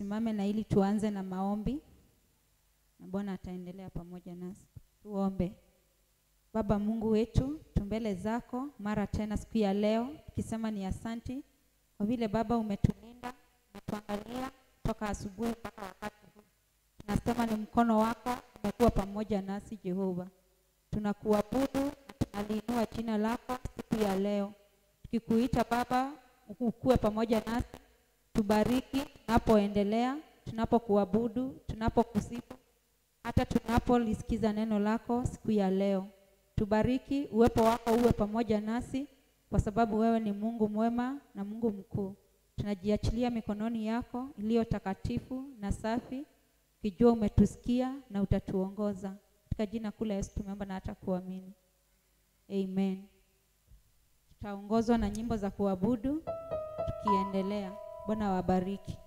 tusimame na ili tuanze na maombi na Bwana ataendelea pamoja nasi. Tuombe. Baba Mungu wetu, tumbele zako mara tena siku ya leo tukisema ni asanti kwa vile Baba umetulinda, umetuangalia toka asubuhi mpaka wakati huu. Tunasema ni mkono wako umekuwa pamoja nasi Jehova. Tunakuabudu na tunaliinua jina lako siku ya leo, tukikuita Baba ukuwe pamoja nasi, tubariki tunapoendelea, tunapokuabudu, tunapokusifu, hata tunapolisikiza neno lako siku ya leo. Tubariki, uwepo wako uwe pamoja nasi, kwa sababu wewe ni Mungu mwema na Mungu mkuu. Tunajiachilia mikononi yako iliyo takatifu na safi, ukijua umetusikia na utatuongoza. Katika jina kuu la Yesu tumeomba na hata kuamini, amen. Tutaongozwa na nyimbo za kuabudu tukiendelea. Bwana wabariki.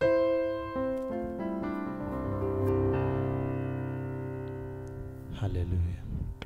Haleluya.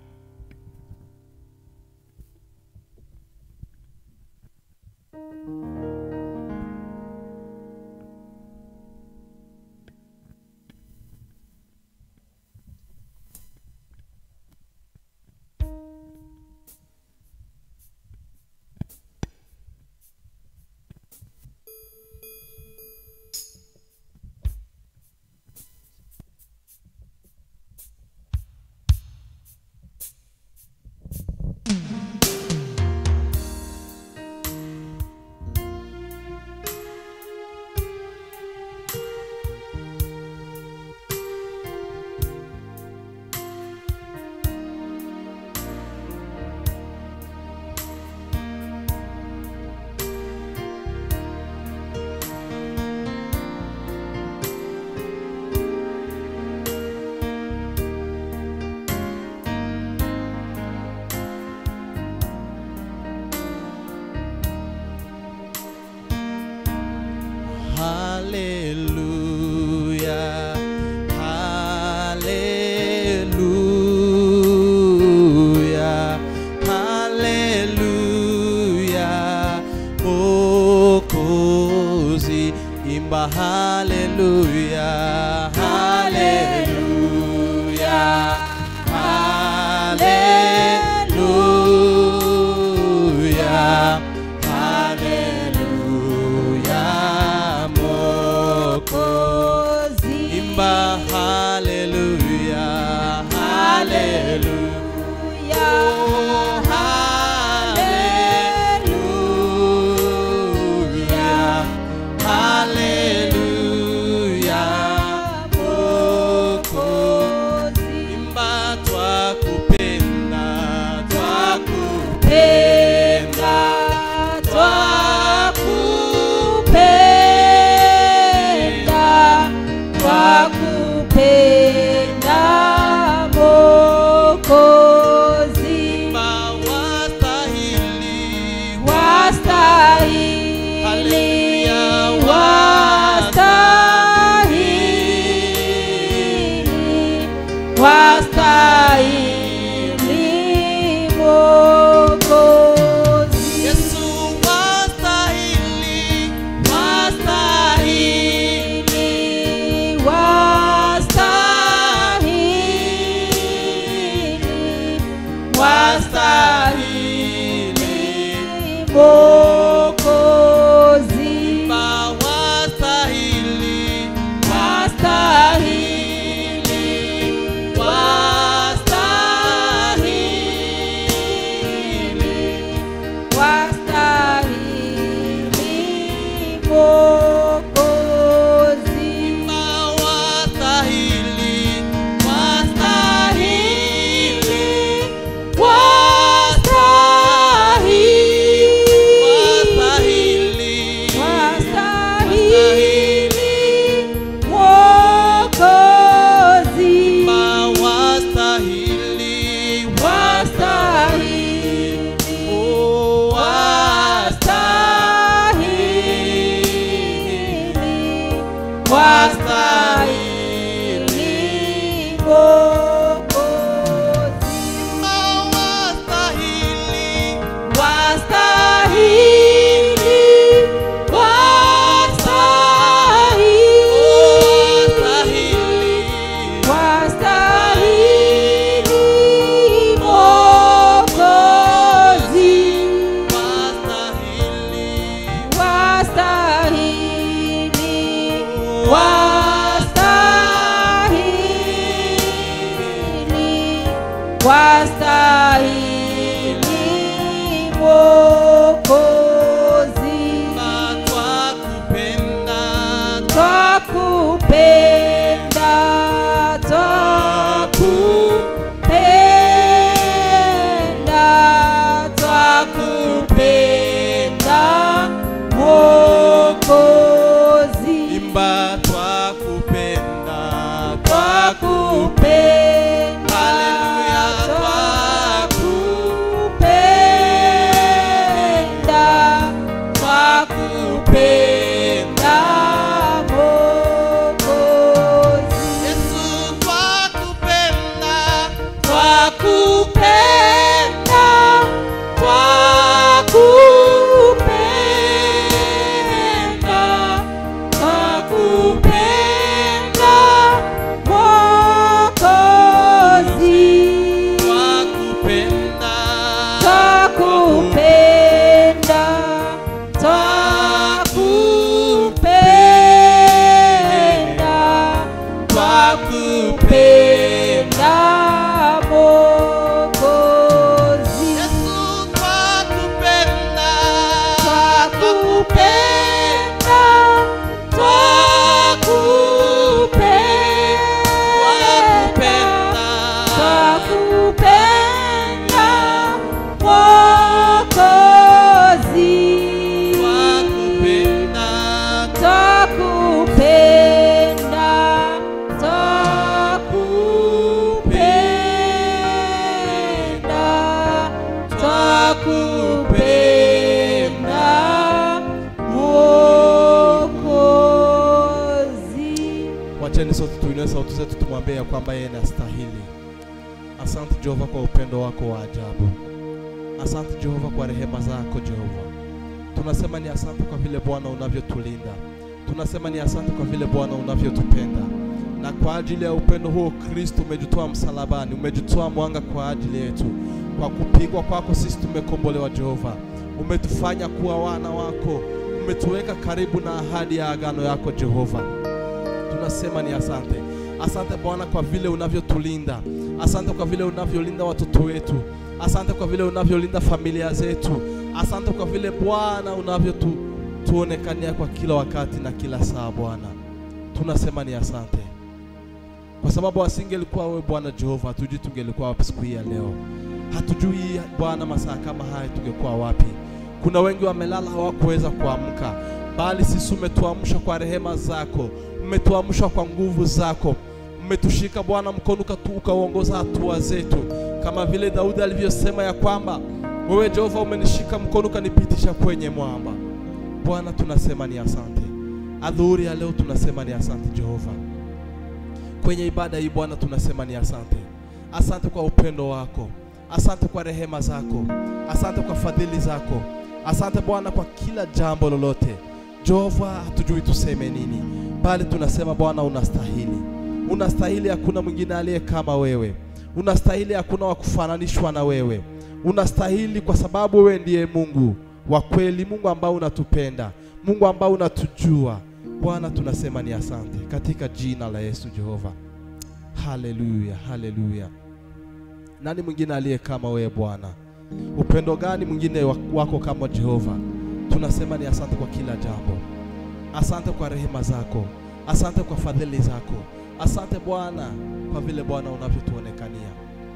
Hallelujah. Hallelujah. Hallelujah. Mwokozi imba hallelujah. Hallelujah. Hallelujah. Hallelujah. Mwokozi imba hallelujah. Hallelujah. Oh, hallelujah. Hallelujah. Mwokozi imba twakupenda, twakupenda, twakupenda, twakupenda Mwokozi, imba wastahili, wastahili, Hallelujah, wastahili, wastahili Mwokozi. Yesu wastahili, Wastahili, wastahili, wastahili Mwokozi. imba wastahili, Wastahili, wastahili, wastahili Mwokozi. imba wastahili, wastahili, Wastahili, wastahili, wastahili Mwokozi. imba wastahili, Wastahili, oh, wastahili, wastahili Mwokozi. Wastahili, wastahili, twakupenda Mwokozi imba twakupenda twakupenda Haleluya, twakupenda twakupenda Mwokozi Yesu twakupenda twakupenda twakupenda twakupenda Mwokozi twakupenda twakupenda twakupenda twakupenda Mwokozi Yesu twakupenda twakupenda twakupenda twakupenda Mwokozi twakupenda twakupenda twakupenda twakupenda Mwokozi Wacheni sote tuinue sauti zetu tumwambie ya kwamba yeye anastahili. Asante Jehova kwa upendo wako wa ajabu. Asante Jehova kwa rehema zako Jehova. Tunasema ni asante kwa vile Bwana unavyotulinda. Tunasema ni asante kwa vile Bwana unavyotupenda. Na kwa ajili ya upendo huo Kristo umejitoa msalabani, umejitoa mwanga kwa ajili yetu. Kwa kupigwa kwako sisi tumekombolewa Jehova. Umetufanya kuwa wana wako. Umetuweka karibu na ahadi ya agano yako Jehova tunasema ni asante. Asante Bwana kwa vile unavyotulinda. Asante kwa vile unavyolinda watoto wetu. Asante kwa vile unavyolinda familia zetu. Asante kwa vile Bwana unavyotu tuonekania kwa kila wakati na kila saa Bwana. Tunasema ni asante. Kwa sababu asingelikuwa wewe Bwana Jehova, hatujui tungelikuwa wapi siku hii ya leo. Hatujui Bwana masaa kama haya tungekuwa wapi. Kuna wengi wamelala hawakuweza kuamka, bali sisi umetuamsha kwa rehema zako, umetuamsha kwa nguvu zako, umetushika Bwana mkono ukatu- ukauongoza hatua zetu, kama vile Daudi alivyosema ya kwamba wewe Jehova umenishika mkono ukanipitisha kwenye mwamba. Bwana tunasema ni asante. Adhuhuri ya leo tunasema ni asante Jehova. Kwenye ibada hii Bwana tunasema ni asante. Asante kwa upendo wako, asante kwa rehema zako, asante kwa fadhili zako, asante Bwana kwa kila jambo lolote. Jehova, hatujui tuseme nini, bali tunasema Bwana unastahili, unastahili. Hakuna mwingine aliye kama wewe, unastahili. Hakuna wa kufananishwa na wewe, unastahili kwa sababu wewe ndiye Mungu wa kweli, Mungu ambao unatupenda, Mungu ambao unatujua. Bwana tunasema ni asante katika jina la Yesu Jehova. Haleluya, haleluya. Nani mwingine aliye kama wewe Bwana? Upendo gani mwingine wa- wako kama Jehova? Tunasema ni asante kwa kila jambo. Asante kwa rehema zako, asante kwa fadhili zako, asante Bwana kwa vile Bwana unavyotuonekania.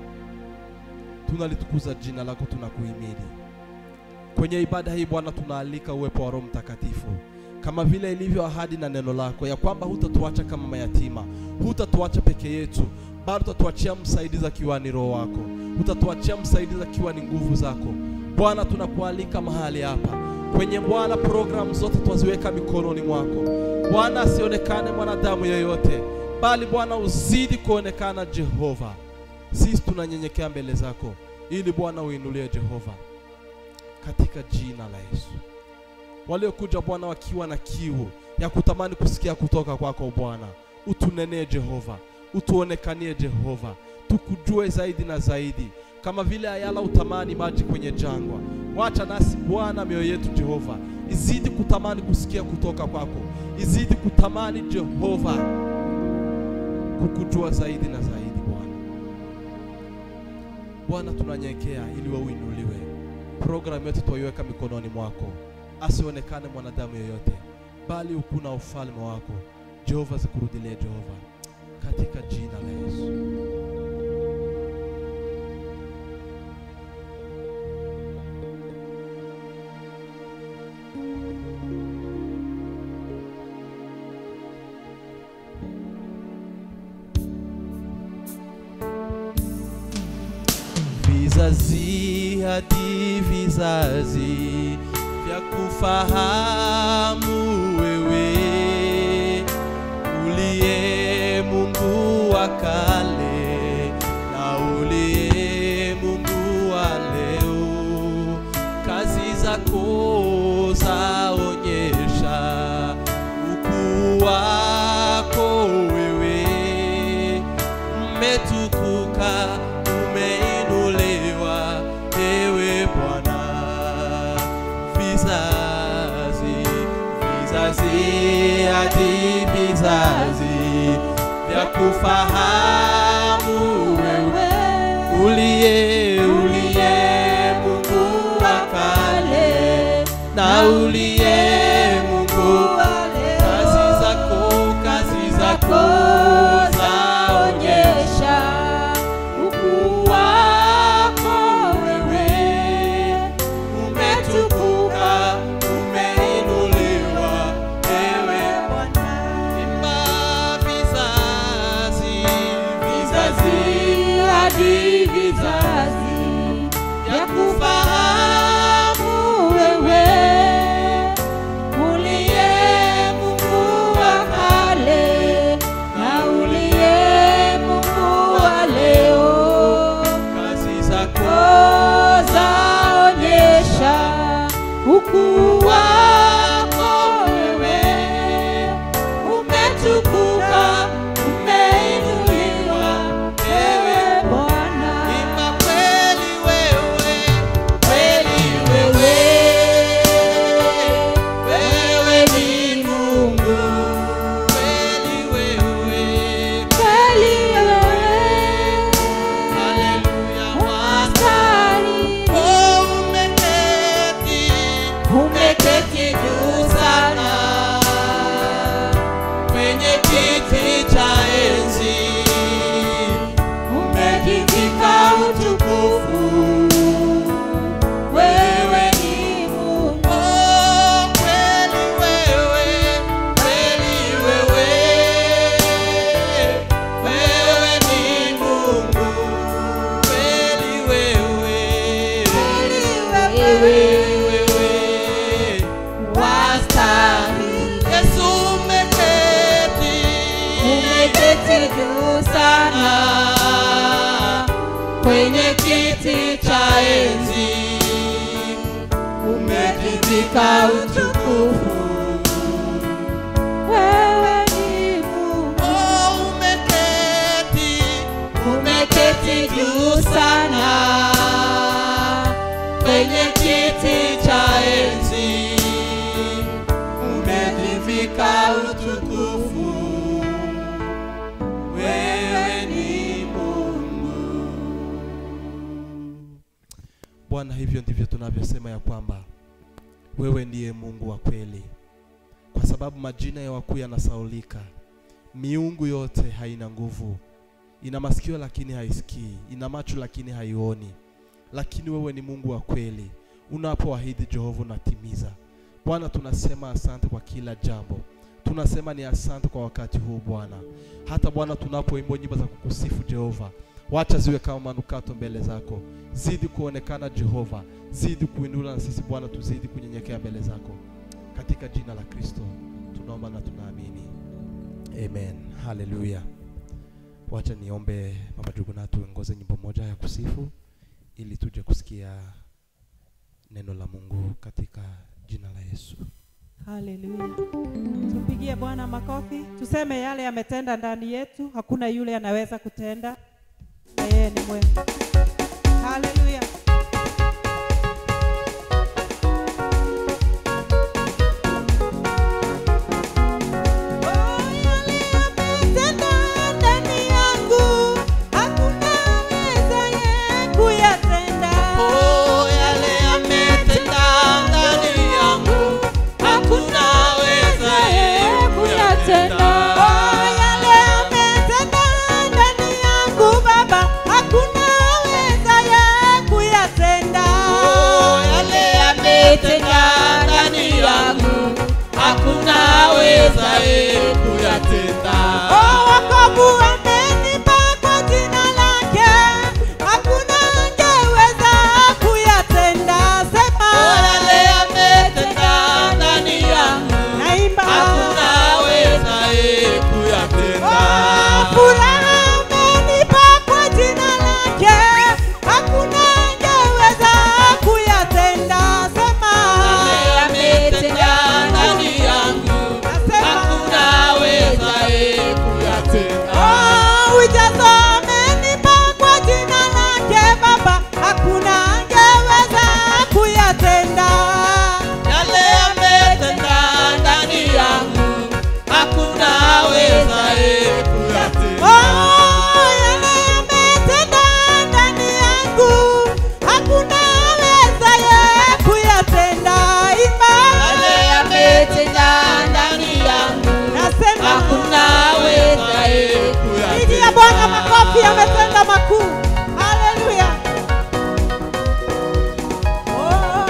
Tunalitukuza jina lako, tunakuhimidi kwenye ibada hii Bwana. Tunaalika uwepo wa Roho Mtakatifu kama vile ilivyo ahadi na neno lako ya kwamba hutatuacha kama mayatima, hutatuacha peke yetu, bali utatuachia msaidizi akiwa ni Roho wako, utatuachia msaidizi akiwa ni nguvu zako. Bwana, tunakualika mahali hapa kwenye Bwana, programu zote twaziweka mikononi mwako Bwana, asionekane mwanadamu yeyote, bali Bwana uzidi kuonekana Jehova. Sisi tunanyenyekea mbele zako ili Bwana uinulie Jehova, katika jina la Yesu waliokuja Bwana wakiwa na kiu ya kutamani kusikia kutoka kwako Bwana, utunenee Jehova, utuonekanie Jehova, tukujue zaidi na zaidi, kama vile ayala utamani maji kwenye jangwa. Wacha nasi Bwana, mioyo yetu Jehova izidi kutamani kusikia kutoka kwako, izidi kutamani Jehova kukujua zaidi na zaidi Bwana. Bwana, tunanyekea ili wewe uinuliwe. Programu yote twaiweka mikononi mwako asionekane mwanadamu yeyote, bali ukuna ufalme wako Jehova zikurudilie Jehova, katika jina la Yesu. Vizazi hadi vizazi vya kufahamu wewe uliye Mungu wa kale na uliye Mungu wa leo, kazi zako zaonyesha ukuu wako wewe umetukuka, umeinuliwa, ewe Bwana. Vizazi, vizazi hadi vizazi vya kufahamu wewe uliye uliye Mungu wa kale na uliye Mungu kazi zako kazi zako zaonyesha ukuu wako wewe umetukuka umeinuliwa ewe Bwana imba vizazi vizazi hadi vizazi vya kufahamu wewe uliye Mungu wa kale na uliye Mungu wa leo, kazi zako zaonyesha ukuu wako wewe, umetukuka, umeinuliwa ewe Bwana. Imba kweli wewe, kweli wewe, wewe ni Mungu, kweli wewe, kweli wewe, haleluya, wastahili. Oh, umeketi, umeketi juu sana kwenye kiti cha enzi, umejivika utukufu wewe ni Mungu. Oh, kweli wewe, kweli wewe, wewe ni Mungu, kweli wewe, wewe, wewe, wastahili. Yesu umeketi, umeketi juu sana kwenye kiti cha enzi umejivika utukufu wewe ni Mungu oh, umeketi umeketi juu sana kwenye kiti cha enzi umejivika utukufu wewe ni Mungu Bwana, hivyo ndivyo tunavyosema ya kwamba wewe ndiye Mungu wa kweli, kwa sababu majina ya wakuu yanasaulika. Miungu yote haina nguvu, ina masikio lakini haisikii, ina macho lakini haioni, lakini wewe ni Mungu wa kweli. Unapoahidi Jehova unatimiza. Bwana, tunasema asante kwa kila jambo, tunasema ni asante kwa wakati huu Bwana. Hata Bwana, tunapoimba nyimbo za kukusifu Jehova, wacha ziwe kama manukato mbele zako. Zidi kuonekana Jehova, zidi kuinuliwa na sisi Bwana, tuzidi kunyenyekea mbele zako, katika jina la Kristo tunaomba na tunaamini, amen. Haleluya. Wacha niombe Mama Juguna tuongoze nyimbo moja ya kusifu ili tuje kusikia neno la Mungu katika jina la Yesu. Haleluya. Tumpigie Bwana makofi, tuseme yale yametenda ndani yetu, hakuna yule anaweza kutenda, na yeye ni mwema. Haleluya. Oh, yale yametenda ndani yangu, hakuna awezaye kuyatenda. ametenda. Oh, wokovu amenipa kwa jina lake, hakuna angeweza kuyatenda. Sema Yale ametenda ndani yangu, naimba hakuna awezaye kuyatenda. Oh, furaha amenipa kwa jina lake, hakuna angeweza kuyatenda. Sema Yale ametenda ndani yangu, nasema hakuna awezaye kuyatenda. Oh, ujazo amenipa kwa jina lake Baba, hakuna angeweza kuyatenda. Yale ametenda ndani yangu, hakuna awezaye kuyatenda. Oh, yale ametenda ndani yangu, hakuna awezaye kuyatenda. Imba. Yale ametenda ndani yangu, Nasema hakuna awezaye pigia Bwana makofi, ametenda makuu. Haleluya. Oh,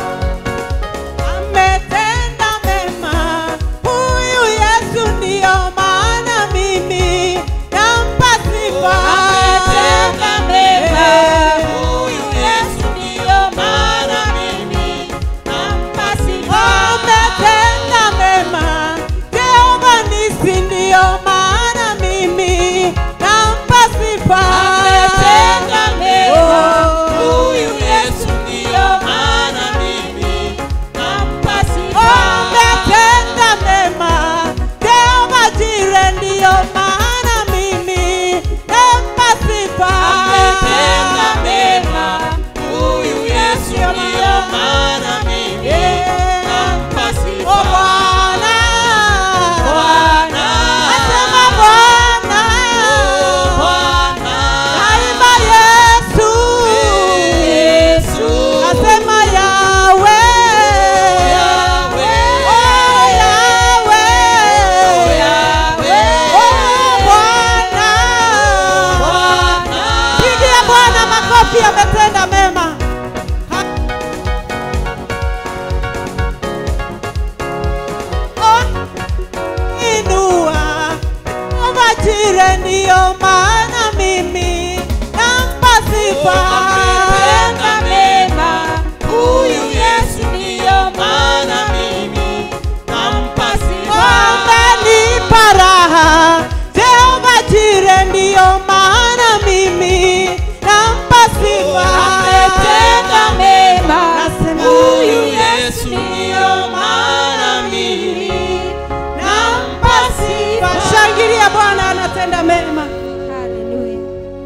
ametenda mema huyu Yesu, ndiyo maana mimi nampa sifa. Ametenda mema Eh. huyu Yesu, ndiyo maana mimi nampa sifa. Ametenda mema Jehova nisi, ndiyo maana mimi nampa sifa. Ametenda mema Oh. huyu Yesu, ndiyo maana mimi nampa sifa. Ametenda mema Jehova Jire, ndiyo maana mimi nampa sifa. Ametenda mema huyu Yesu, ndiyo maana mimi nampa Oh, sifa. Bwana. Bwana, Asema Bwana. Bwana, Naimba Yesu. Yesu, Asema Yawe. Yahweh. Oh, Yawe. Yahweh. Oh, Bwana. Bwana. Pigia Bwana makofi, ametenda mema. Oh, inua Jire, ndiyo maana mimi nampa sifa. Ametenda mema huyu Yesu, ndiyo maana mimi nampa sifa. Amenipa raha Jehova Jire, ndiyo maana mimi nampa sifa. Ametenda mema Nasema huyu Yesu, ndiyo maana mimi nampa sifa. Shangilia Bwana anatenda mema. Haleluya.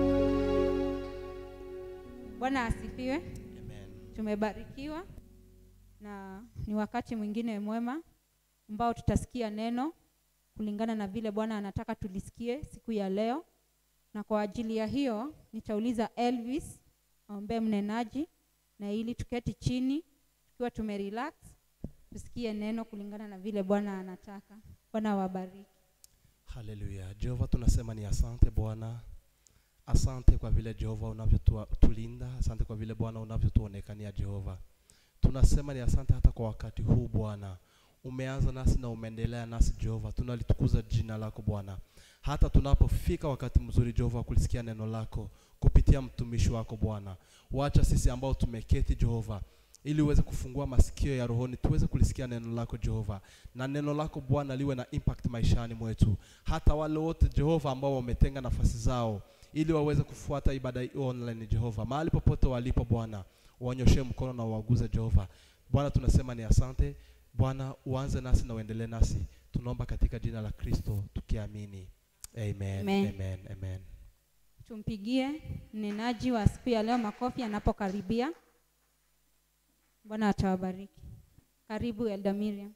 Bwana asifiwe. Tumebarikiwa na ni wakati mwingine mwema ambao tutasikia neno kulingana na vile Bwana anataka tulisikie siku ya leo, na kwa ajili ya hiyo nitauliza Elvis aombee mnenaji, na ili tuketi chini tukiwa tumerelax tusikie neno kulingana na vile Bwana anataka. Bwana wabariki. Haleluya. Jehova tunasema ni asante Bwana. Asante kwa vile Jehova unavyotulinda, asante kwa vile Bwana unavyotuonekania Jehova. Tunasema ni asante hata kwa wakati huu Bwana. Umeanza nasi na umeendelea nasi Jehova. Tunalitukuza jina lako Bwana. Hata tunapofika wakati mzuri Jehova wa kulisikia neno lako kupitia mtumishi wako Bwana. Wacha sisi ambao tumeketi Jehova ili uweze kufungua masikio ya rohoni tuweze kulisikia neno lako Jehova, na neno lako Bwana liwe na impact maishani mwetu, hata wale wote Jehova ambao wametenga nafasi zao ili waweze kufuata ibada hii online Jehova, mahali popote walipo Bwana, wanyoshe mkono na uwaguze Jehova. Bwana tunasema ni asante Bwana, uanze nasi na uendelee nasi, tunaomba katika jina la Kristo tukiamini, amen, Amen. amen, amen. Tumpigie mnenaji wa siku ya leo makofi anapokaribia. Bwana atawabariki. Karibu Elda Miriam.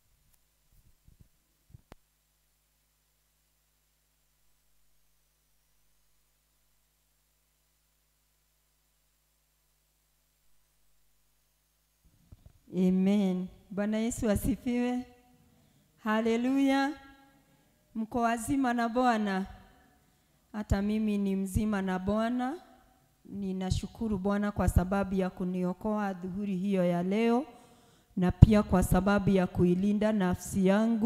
Amen. Bwana Yesu asifiwe. Haleluya. Mko wazima na Bwana? Hata mimi ni mzima na Bwana. Ninashukuru Bwana kwa sababu ya kuniokoa dhuhuri hiyo ya leo na pia kwa sababu ya kuilinda nafsi yangu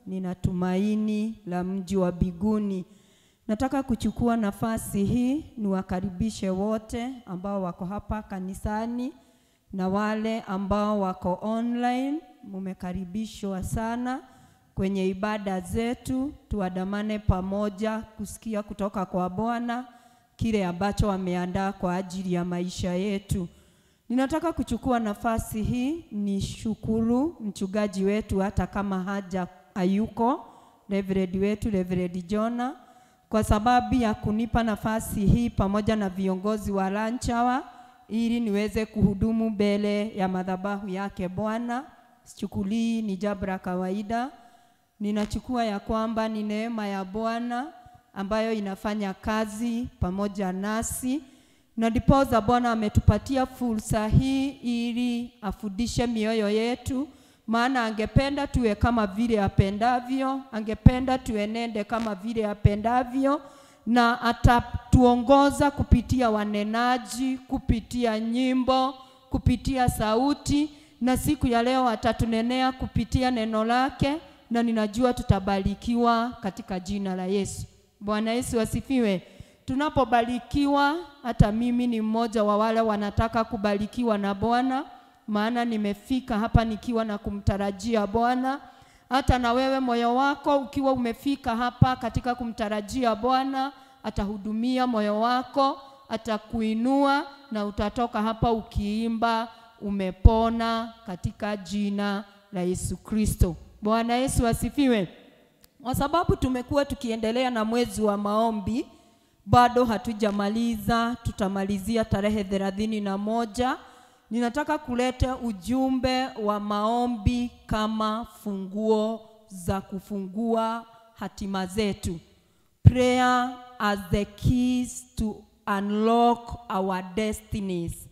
nina tumaini la mji wa biguni. Nataka kuchukua nafasi hii niwakaribishe wote ambao wako hapa kanisani na wale ambao wako online, mumekaribishwa sana kwenye ibada zetu, tuandamane pamoja kusikia kutoka kwa Bwana kile ambacho ameandaa kwa ajili ya maisha yetu. Ninataka kuchukua nafasi hii ni shukuru mchungaji wetu hata kama haja hayuko, Reverend wetu Reverend Jona kwa sababu ya kunipa nafasi hii pamoja na viongozi wa lunch hour ili niweze kuhudumu mbele ya madhabahu yake Bwana. Sichukulii ni jambo la kawaida, ninachukua ya kwamba ni neema ya Bwana ambayo inafanya kazi pamoja nasi na ndiposa Bwana ametupatia fursa hii ili afundishe mioyo yetu, maana angependa tuwe kama vile apendavyo, angependa tuenende kama vile apendavyo, na atatuongoza kupitia wanenaji, kupitia nyimbo, kupitia sauti, na siku ya leo atatunenea kupitia neno lake, na ninajua tutabarikiwa katika jina la Yesu. Bwana Yesu asifiwe. Tunapobarikiwa, hata mimi ni mmoja wa wale wanataka kubarikiwa na Bwana, maana nimefika hapa nikiwa na kumtarajia Bwana. Hata na wewe moyo wako ukiwa umefika hapa katika kumtarajia Bwana, atahudumia moyo wako, atakuinua na utatoka hapa ukiimba umepona katika jina la Yesu Kristo. Bwana Yesu asifiwe. Kwa sababu tumekuwa tukiendelea na mwezi wa maombi, bado hatujamaliza, tutamalizia tarehe thelathini na moja. Ninataka kuleta ujumbe wa maombi kama funguo za kufungua hatima zetu. Prayer as the keys to unlock our destinies.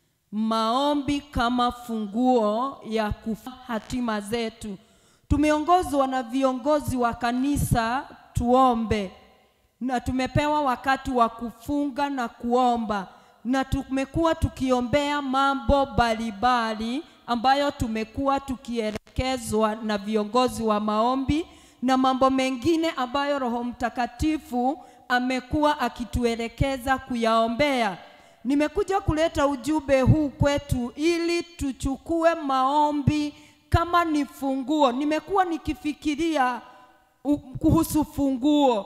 Maombi kama funguo ya kufungua hatima zetu. Tumeongozwa na viongozi wa kanisa tuombe, na tumepewa wakati wa kufunga na kuomba, na tumekuwa tukiombea mambo mbalimbali ambayo tumekuwa tukielekezwa na viongozi wa maombi na mambo mengine ambayo Roho Mtakatifu amekuwa akituelekeza kuyaombea. Nimekuja kuleta ujumbe huu kwetu ili tuchukue maombi kama ni funguo. Nimekuwa nikifikiria u- kuhusu funguo.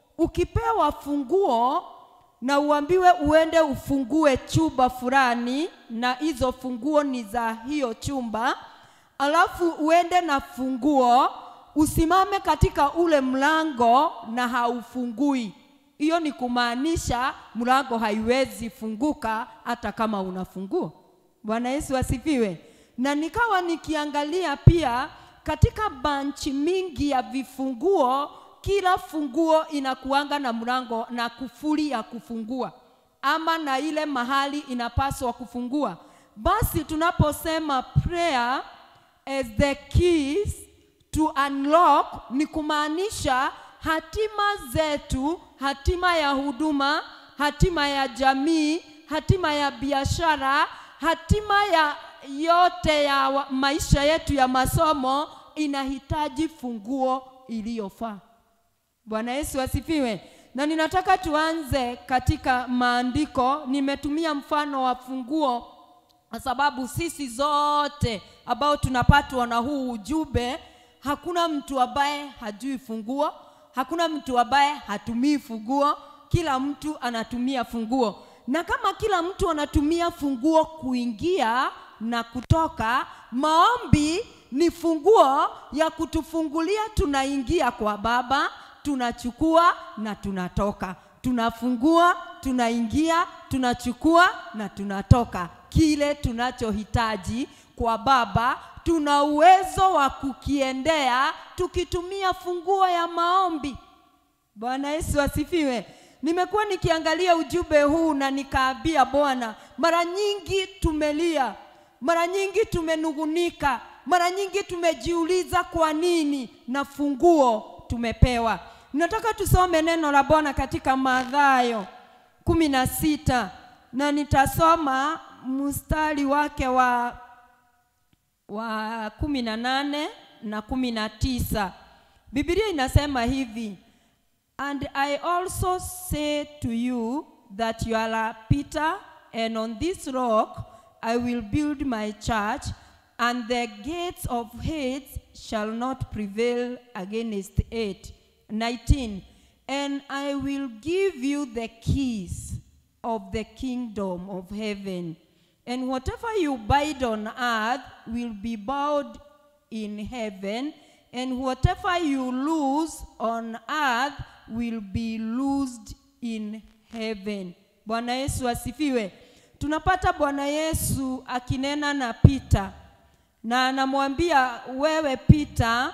Ukipewa funguo na uambiwe uende ufungue chumba fulani, na hizo funguo ni za hiyo chumba, alafu uende na funguo usimame katika ule mlango na haufungui, hiyo ni kumaanisha mlango haiwezi funguka hata kama una funguo. Bwana Yesu asifiwe. Na nikawa nikiangalia pia katika banchi mingi ya vifunguo, kila funguo inakuanga na mlango na kufuli ya kufungua ama na ile mahali inapaswa kufungua. Basi tunaposema prayer as the keys to unlock ni kumaanisha hatima zetu, hatima ya huduma, hatima ya jamii, hatima ya biashara, hatima ya yote ya wa- maisha yetu ya masomo inahitaji funguo iliyofaa. Bwana Yesu asifiwe. Na ninataka tuanze katika maandiko. Nimetumia mfano wa funguo kwa sababu sisi zote ambao tunapatwa na huu ujumbe, hakuna mtu ambaye hajui funguo, hakuna mtu ambaye hatumii funguo. Kila mtu anatumia funguo, na kama kila mtu anatumia funguo kuingia na kutoka, maombi ni funguo ya kutufungulia. Tunaingia kwa Baba, tunachukua na tunatoka, tunafungua, tunaingia, tunachukua na tunatoka. Kile tunachohitaji kwa Baba tuna uwezo wa kukiendea tukitumia funguo ya maombi. Bwana Yesu asifiwe. Nimekuwa nikiangalia ujumbe huu na nikaambia Bwana, mara nyingi tumelia, mara nyingi tumenungunika, mara nyingi tumejiuliza kwa nini, na funguo tumepewa. Nataka tusome neno la Bwana katika Mathayo kumi na sita na nitasoma mstari wake wa wa kumi na nane na kumi na tisa Biblia inasema hivi, and I also say to you that you are Peter, and on this rock I will build my church, and the gates of hate shall not prevail against it. 19. And I will give you the keys of the kingdom of heaven. And whatever you bind on earth will be bound in heaven, and whatever you loose on earth will be loosed in heaven. Bwana Yesu asifiwe. Tunapata Bwana Yesu akinena na Pita na anamwambia wewe Pita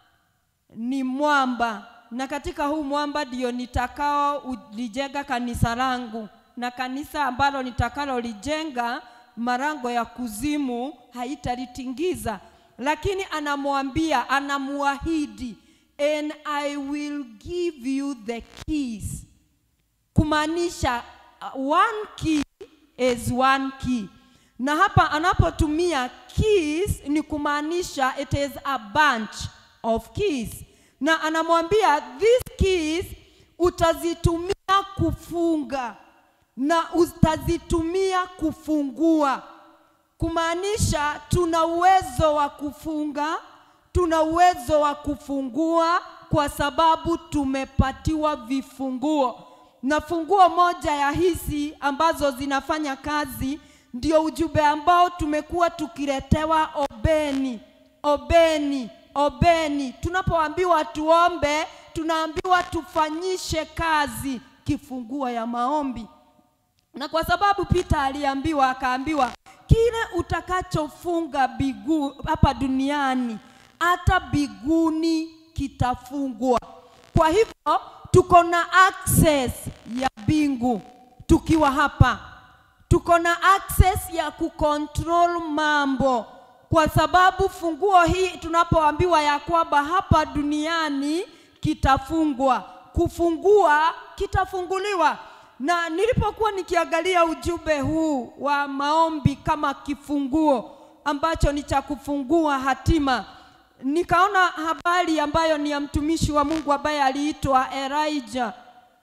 ni mwamba, na katika huu mwamba ndio nitakao ulijenga kanisa langu, na kanisa ambalo nitakalolijenga marango ya kuzimu haitalitingiza. Lakini anamwambia, anamuahidi, and I will give you the keys, kumaanisha uh, one key is one key na hapa anapotumia keys ni kumaanisha it is a bunch of keys na anamwambia these keys utazitumia kufunga na utazitumia kufungua kumaanisha tuna uwezo wa kufunga tuna uwezo wa kufungua kwa sababu tumepatiwa vifunguo na funguo moja ya hizi ambazo zinafanya kazi ndio ujumbe ambao tumekuwa tukiletewa obeni obeni obeni tunapoambiwa tuombe tunaambiwa tufanyishe kazi kifunguo ya maombi na kwa sababu Peter aliambiwa akaambiwa kile utakachofunga bigu hapa duniani hata biguni kitafungwa. Kwa hivyo tuko na access ya bingu tukiwa hapa, tuko na access ya kucontrol mambo, kwa sababu funguo hii tunapoambiwa ya kwamba hapa duniani kitafungwa, kufungua kitafunguliwa na nilipokuwa nikiangalia ujumbe huu wa maombi kama kifunguo ambacho ni cha kufungua hatima, nikaona habari ambayo ni ya mtumishi wa Mungu ambaye aliitwa Elijah.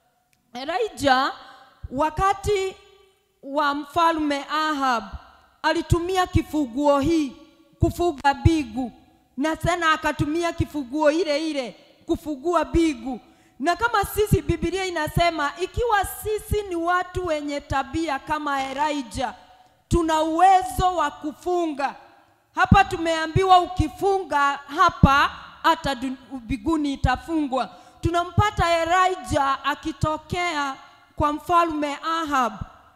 Elijah wakati wa mfalme Ahab alitumia kifunguo hii kufuga bigu, na tena akatumia kifunguo ile ile kufungua bigu na kama sisi Biblia inasema ikiwa sisi ni watu wenye tabia kama Elijah, tuna uwezo wa kufunga. Hapa tumeambiwa ukifunga hapa hata mbinguni itafungwa. Tunampata Elijah akitokea kwa mfalme Ahab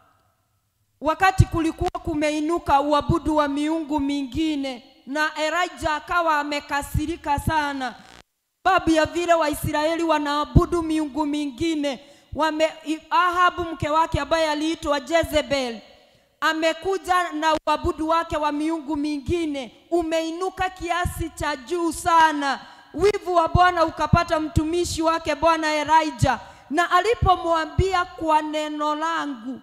wakati kulikuwa kumeinuka uabudu wa miungu mingine, na Elijah akawa amekasirika sana sababu ya vile Waisraeli wanaabudu miungu mingine. Wame, Ahabu mke wake ambaye aliitwa Jezebel amekuja na uabudu wake wa miungu mingine umeinuka kiasi cha juu sana. Wivu wa Bwana ukapata mtumishi wake Bwana Elijah, na alipomwambia kwa neno langu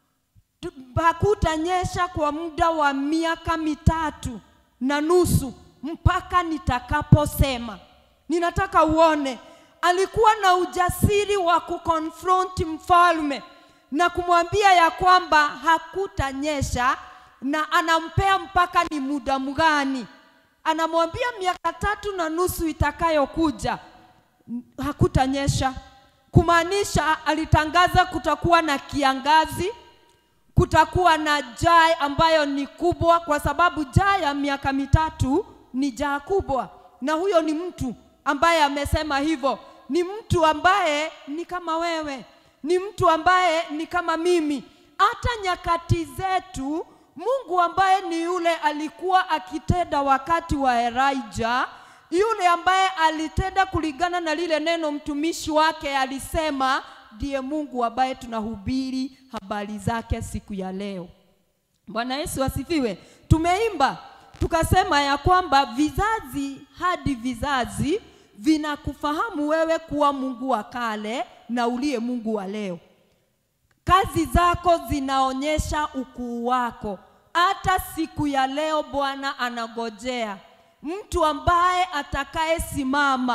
hakutanyesha kwa muda wa miaka mitatu na nusu mpaka nitakaposema ninataka uone, alikuwa na ujasiri wa kukonfront mfalme na kumwambia ya kwamba hakutanyesha, na anampea mpaka ni muda mgani. Anamwambia miaka tatu na nusu itakayokuja hakutanyesha, kumaanisha alitangaza kutakuwa na kiangazi, kutakuwa na jaa ambayo ni kubwa, kwa sababu jaa ya miaka mitatu ni jaa kubwa, na huyo ni mtu ambaye amesema hivyo ni mtu ambaye ni kama wewe, ni mtu ambaye ni kama mimi. Hata nyakati zetu, Mungu ambaye ni yule alikuwa akitenda wakati wa Elijah, yule ambaye alitenda kulingana na lile neno mtumishi wake alisema, ndiye Mungu ambaye tunahubiri habari zake siku ya leo. Bwana Yesu asifiwe. Tumeimba tukasema ya kwamba vizazi hadi vizazi vinakufahamu wewe kuwa Mungu wa kale na uliye Mungu wa leo. Kazi zako zinaonyesha ukuu wako. Hata siku ya leo Bwana anagojea mtu ambaye atakayesimama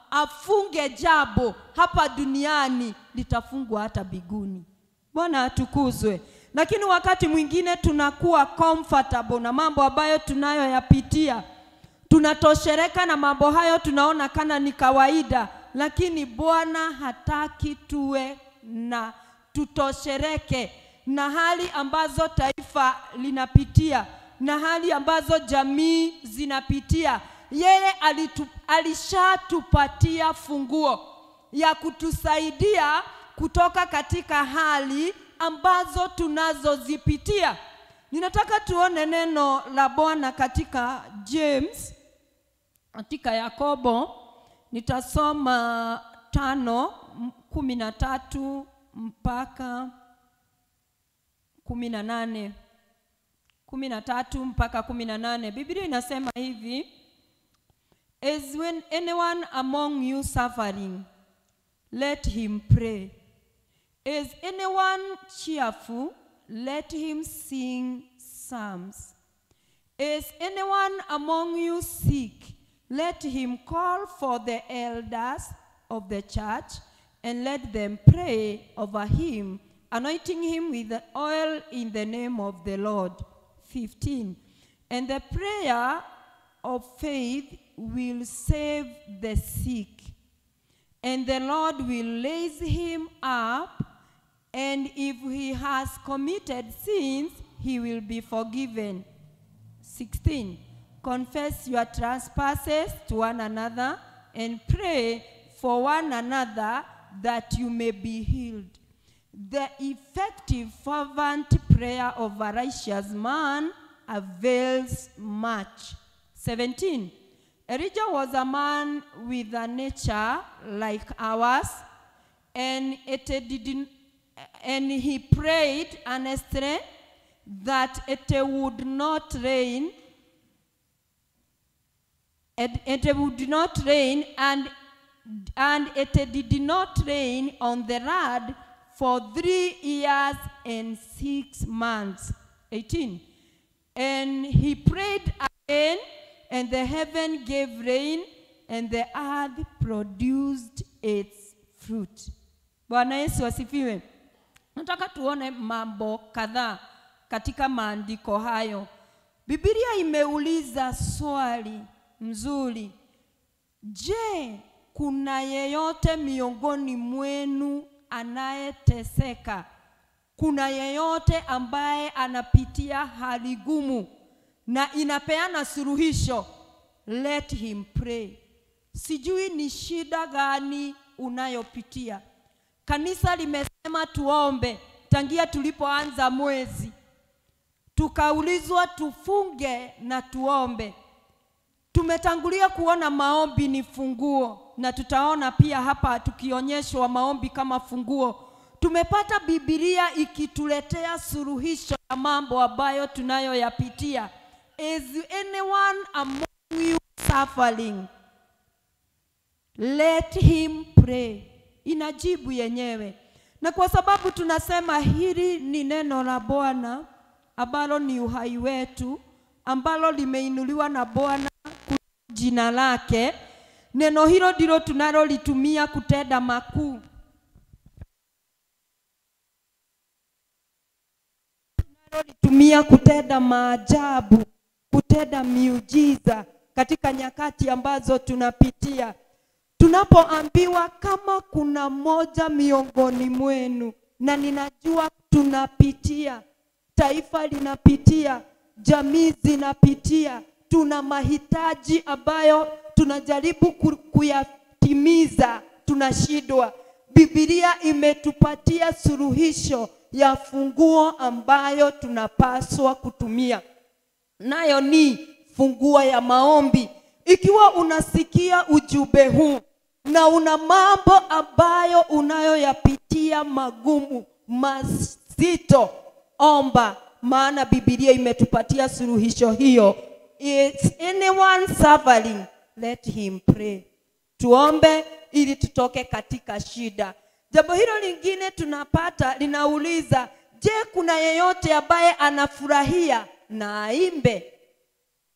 afunge jambo hapa duniani litafungwa hata biguni bwana atukuzwe lakini wakati mwingine tunakuwa comfortable na mambo ambayo tunayoyapitia tunatoshereka na mambo hayo tunaona kana ni kawaida lakini bwana hataki tuwe na tutoshereke na hali ambazo taifa linapitia na hali ambazo jamii zinapitia yeye alitu, alishatupatia funguo ya kutusaidia kutoka katika hali ambazo tunazozipitia ninataka tuone neno la bwana katika james katika yakobo nitasoma tano m- kumi na tatu mpaka kumi na nane kumi na tatu mpaka kumi na nane biblia inasema hivi is when anyone among you suffering let him pray is anyone cheerful let him sing psalms is anyone among you sick let him call for the elders of the church and let them pray over him anointing him with the oil in the name of the lord 15 and the prayer of faith will save the sick and the Lord will raise him up, and if he has committed sins, he will be forgiven. 16. Confess your trespasses to one another and pray for one another that you may be healed. The effective, fervent prayer of a righteous man avails much. 17. Elijah was a man with a nature like ours, and it didn't, and he prayed earnestly that it would not rain, it, it would not rain, and and it did not rain on the land for three years and six months. 18. And he prayed again, and the heaven gave rain, and the earth produced its fruit. Bwana Yesu asifiwe. Nataka tuone mambo kadhaa katika maandiko hayo. Biblia imeuliza swali mzuri. Je, kuna yeyote miongoni mwenu anayeteseka? Kuna yeyote ambaye anapitia hali gumu na inapeana suluhisho? Let him pray. Sijui ni shida gani unayopitia. Kanisa limesema tuombe tangia tulipoanza mwezi, tukaulizwa tufunge na tuombe. Tumetangulia kuona maombi ni funguo, na tutaona pia hapa tukionyeshwa maombi kama funguo. Tumepata Biblia ikituletea suluhisho ya mambo ambayo tunayoyapitia. Is anyone among you suffering? Let him pray. Inajibu yenyewe, na kwa sababu tunasema hili ni neno la Bwana ambalo ni uhai wetu, ambalo limeinuliwa na Bwana jina lake. Neno hilo ndilo tunalolitumia kutenda makuu. Tunalolitumia kutenda maajabu, kutenda miujiza katika nyakati ambazo tunapitia. Tunapoambiwa kama kuna mmoja miongoni mwenu, na ninajua tunapitia, taifa linapitia, jamii zinapitia, tuna mahitaji ambayo tunajaribu ku- kuyatimiza, tunashindwa. Biblia imetupatia suluhisho ya funguo ambayo tunapaswa kutumia, nayo ni funguo ya maombi. Ikiwa unasikia ujumbe huu na una mambo ambayo unayoyapitia magumu mazito, omba, maana Biblia imetupatia suluhisho hiyo. Is anyone suffering? Let him pray. Tuombe ili tutoke katika shida. Jambo hilo lingine tunapata linauliza, je, kuna yeyote ambaye anafurahia na aimbe?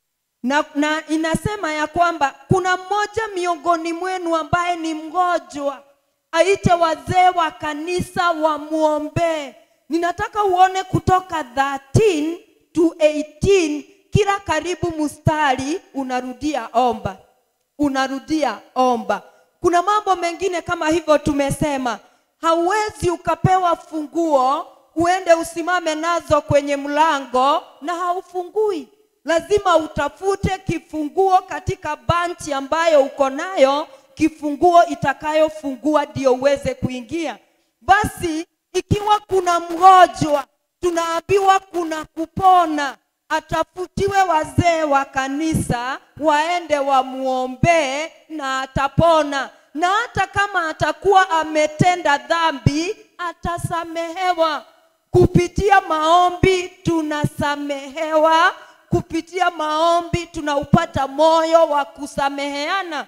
na, na inasema ya kwamba kuna mmoja miongoni mwenu ambaye ni mgonjwa, aite wazee wa kanisa wamwombee. Ninataka uone kutoka 13 to 18 kila karibu mstari unarudia omba, unarudia omba. Kuna mambo mengine kama hivyo tumesema, hauwezi ukapewa funguo uende usimame nazo kwenye mlango na haufungui. Lazima utafute kifunguo katika banchi ambayo uko nayo, kifunguo itakayofungua ndio uweze kuingia. Basi ikiwa kuna mgonjwa, tunaambiwa kuna kupona, atafutiwe wazee wa kanisa waende wamuombee na atapona, na hata kama atakuwa ametenda dhambi atasamehewa. Kupitia maombi tunasamehewa, kupitia maombi tunaupata moyo wa kusameheana.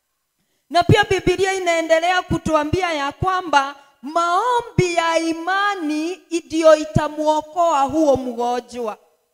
Na pia Biblia inaendelea kutuambia ya kwamba maombi ya imani ndiyo itamwokoa huo mgonjwa.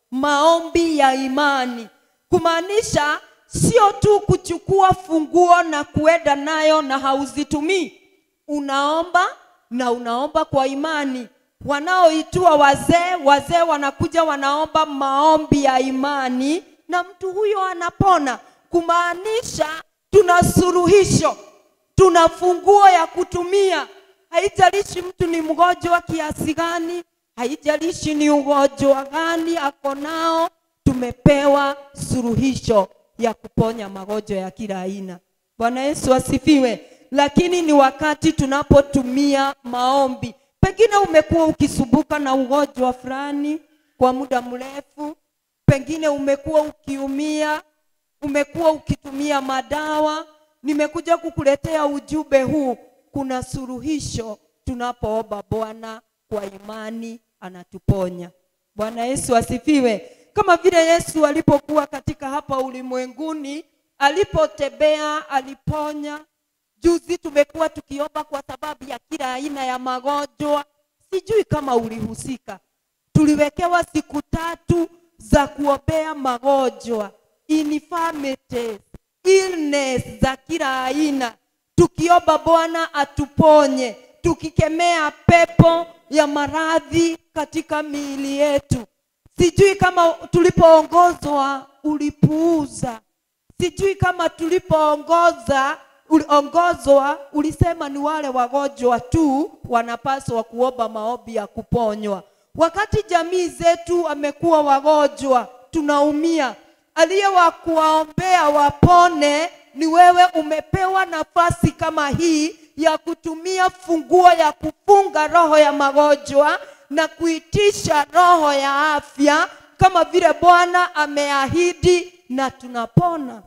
Maombi ya imani kumaanisha sio tu kuchukua funguo na kuenda nayo na hauzitumii. Unaomba na unaomba kwa imani. Wanaoitwa wazee, wazee wanakuja wanaomba maombi ya imani na mtu huyo anapona, kumaanisha tuna suluhisho, tuna funguo ya kutumia. Haijalishi mtu ni mgonjwa kiasi gani, haijalishi ni ugonjwa gani ako nao, tumepewa suluhisho ya kuponya magonjwa ya kila aina. Bwana Yesu asifiwe. Lakini ni wakati tunapotumia maombi. Pengine umekuwa ukisumbuka na ugonjwa fulani kwa muda mrefu, pengine umekuwa ukiumia, umekuwa ukitumia madawa. Nimekuja kukuletea ujumbe huu, kuna suluhisho tunapoomba Bwana kwa imani, anatuponya. Bwana Yesu asifiwe. Kama vile Yesu alipokuwa katika hapa ulimwenguni, alipotembea aliponya. Juzi tumekuwa tukiomba kwa sababu ya kila aina ya magonjwa. Sijui kama ulihusika. Tuliwekewa siku tatu za kuombea magonjwa, infirmities, illness za kila aina, tukiomba Bwana atuponye, tukikemea pepo ya maradhi katika miili yetu. Sijui kama tulipoongozwa ulipuuza. Sijui kama tulipoongoza uliongozwa ulisema ni wale wagonjwa tu wanapaswa kuomba maombi ya kuponywa. Wakati jamii zetu amekuwa wagonjwa, tunaumia. Aliye wa kuwaombea wapone ni wewe. Umepewa nafasi kama hii ya kutumia funguo ya kufunga roho ya magonjwa na kuitisha roho ya afya kama vile Bwana ameahidi na tunapona.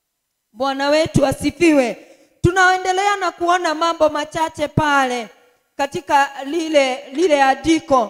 Bwana wetu asifiwe. Tunaendelea na kuona mambo machache pale katika lile lile andiko.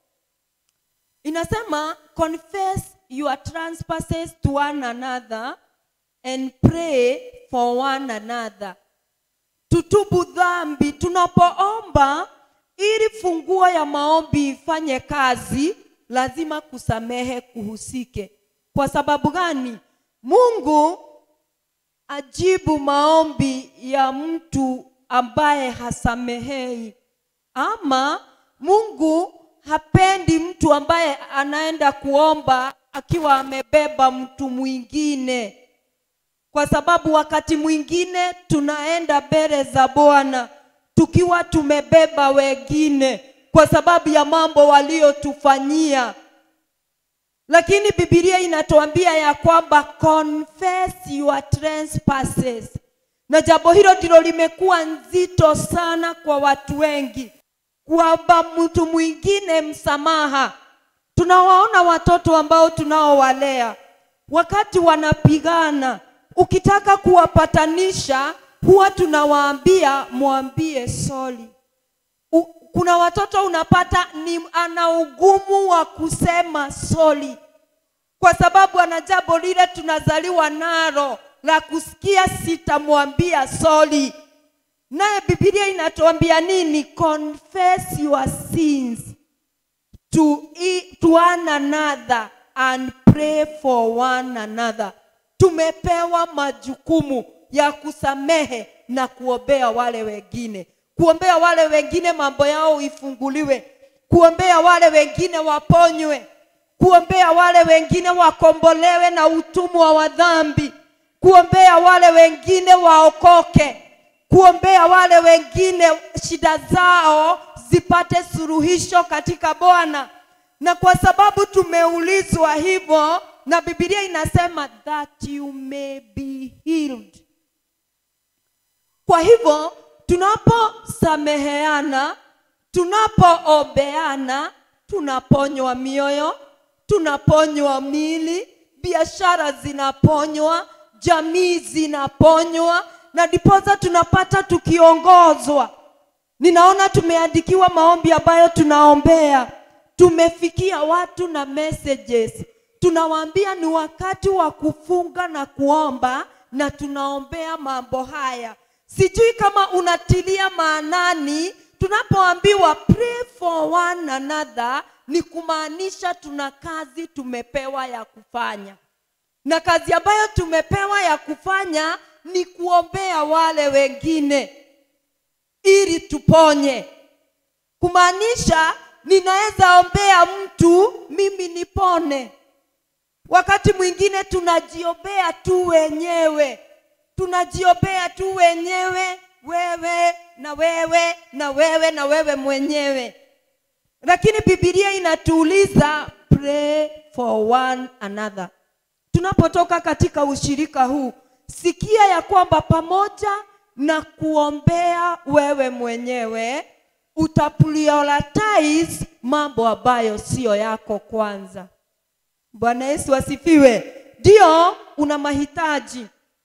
Inasema confess your trespasses to one another and pray for one another. Tutubu dhambi tunapoomba ili funguo ya maombi ifanye kazi, lazima kusamehe kuhusike. Kwa sababu gani? Mungu ajibu maombi ya mtu ambaye hasamehei, ama Mungu hapendi mtu ambaye anaenda kuomba akiwa amebeba mtu mwingine, kwa sababu wakati mwingine tunaenda mbele za Bwana tukiwa tumebeba wengine kwa sababu ya mambo waliotufanyia lakini Biblia inatuambia ya kwamba confess your trespasses, na jambo hilo ndilo limekuwa nzito sana kwa watu wengi, kuomba mtu mwingine msamaha. Tunawaona watoto ambao tunaowalea wakati wanapigana, ukitaka kuwapatanisha huwa tunawaambia mwambie sorry. U, kuna watoto unapata ni ana ugumu wa kusema sorry, kwa sababu ana jambo lile tunazaliwa nalo la kusikia sitamwambia sorry. Naye Biblia inatuambia nini? Confess your sins to, e- to one another and pray for one another. tumepewa majukumu ya kusamehe na kuombea wale wengine kuombea wale wengine mambo yao ifunguliwe kuombea wale wengine waponywe kuombea wale wengine wakombolewe na utumwa wa dhambi kuombea wale wengine waokoke kuombea wale wengine shida zao zipate suluhisho katika bwana na kwa sababu tumeulizwa hivyo na bibilia inasema that you may be healed kwa hivyo tunaposameheana tunapoombeana tunaponywa mioyo tunaponywa mili biashara zinaponywa jamii zinaponywa na ndiposa tunapata tukiongozwa ninaona tumeandikiwa maombi ambayo tunaombea tumefikia watu na messages tunawaambia ni wakati wa kufunga na kuomba na tunaombea mambo haya sijui kama unatilia maanani tunapoambiwa pray for one another ni kumaanisha tuna kazi tumepewa ya kufanya na kazi ambayo tumepewa ya kufanya ni kuombea wale wengine ili tuponye kumaanisha ninaweza ombea mtu mimi nipone wakati mwingine tunajiombea tu wenyewe tunajiombea tu wenyewe wewe na wewe na wewe na wewe mwenyewe lakini bibilia inatuuliza pray for one another tunapotoka katika ushirika huu sikia ya kwamba pamoja na kuombea wewe mwenyewe utaprioritize mambo ambayo siyo yako kwanza bwana yesu asifiwe ndio una mahitaji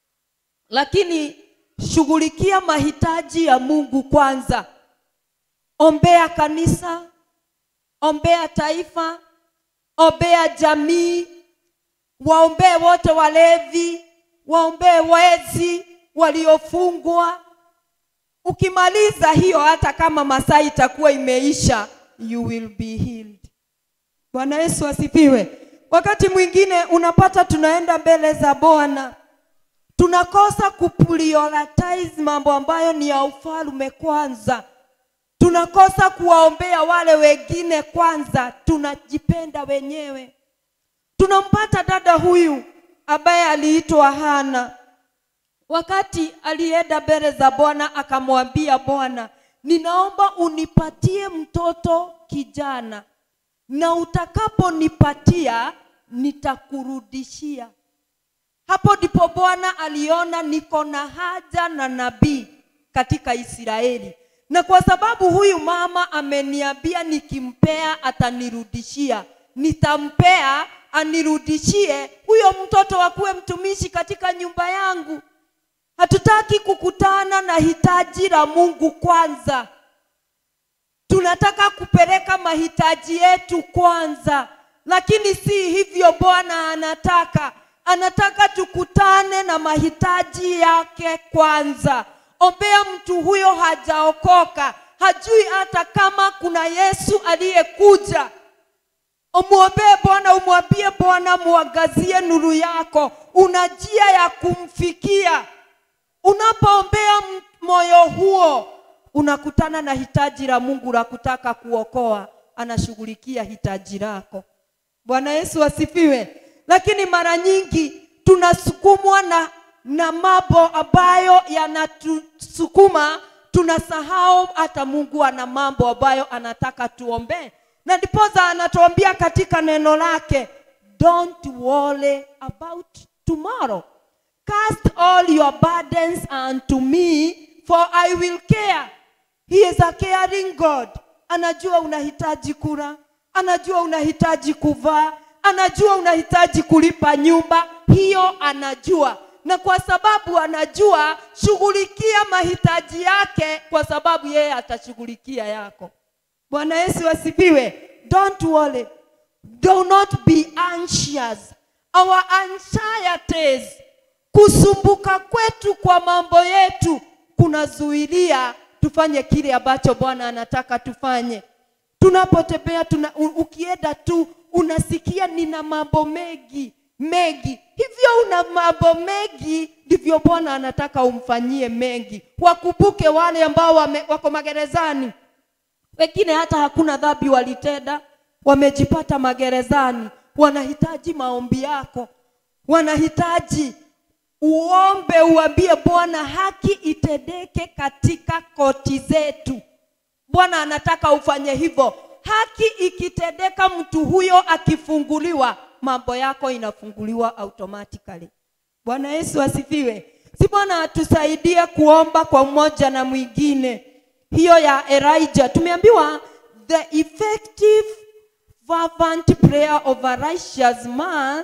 lakini shughulikia mahitaji ya mungu kwanza ombea kanisa ombea taifa ombea jamii waombee wote walevi waombee wezi waliofungwa ukimaliza hiyo hata kama masaa itakuwa imeisha you will be healed bwana yesu asifiwe wakati mwingine unapata tunaenda mbele za bwana tunakosa kuprioritize mambo ambayo ni ya ufalme kwanza tunakosa kuwaombea wale wengine kwanza tunajipenda wenyewe tunampata dada huyu ambaye aliitwa hana wakati alienda mbele za bwana akamwambia bwana ninaomba unipatie mtoto kijana na utakaponipatia nitakurudishia hapo ndipo bwana aliona niko na haja na nabii katika israeli na kwa sababu huyu mama ameniambia nikimpea atanirudishia nitampea anirudishie huyo mtoto akuwe mtumishi katika nyumba yangu hatutaki kukutana na hitaji la mungu kwanza tunataka kupeleka mahitaji yetu kwanza lakini si hivyo bwana anataka anataka tukutane na mahitaji yake kwanza ombea mtu huyo hajaokoka hajui hata kama kuna yesu aliyekuja umwombee bwana umwambie bwana mwangazie nuru yako una njia ya kumfikia unapoombea m- moyo huo unakutana na hitaji la mungu la kutaka kuokoa anashughulikia hitaji lako bwana yesu asifiwe lakini mara nyingi tunasukumwa na na mambo ambayo yanatusukuma tunasahau hata mungu ana mambo ambayo anataka tuombee na ndiposa anatuambia katika neno lake don't worry about tomorrow cast all your burdens unto me for i will care he is a caring god anajua unahitaji kula anajua unahitaji kuvaa anajua unahitaji kulipa nyumba hiyo anajua na kwa sababu anajua shughulikia mahitaji yake kwa sababu yeye atashughulikia yako bwana yesu asifiwe don't worry do not be anxious our anxieties kusumbuka kwetu kwa mambo yetu kunazuilia tufanye kile ambacho bwana anataka tufanye tunapotembea tuna, u- ukienda tu unasikia nina mambo mengi mengi hivyo una mambo mengi ndivyo bwana anataka umfanyie mengi wakumbuke wale ambao wame, wako magerezani wengine hata hakuna dhambi walitenda wamejipata magerezani wanahitaji maombi yako wanahitaji uombe uambie bwana haki itendeke katika koti zetu bwana anataka ufanye hivyo haki ikitendeka mtu huyo akifunguliwa mambo yako inafunguliwa automatically bwana yesu asifiwe si bwana atusaidie kuomba kwa mmoja na mwingine hiyo ya elijah tumeambiwa the effective fervent prayer of a righteous man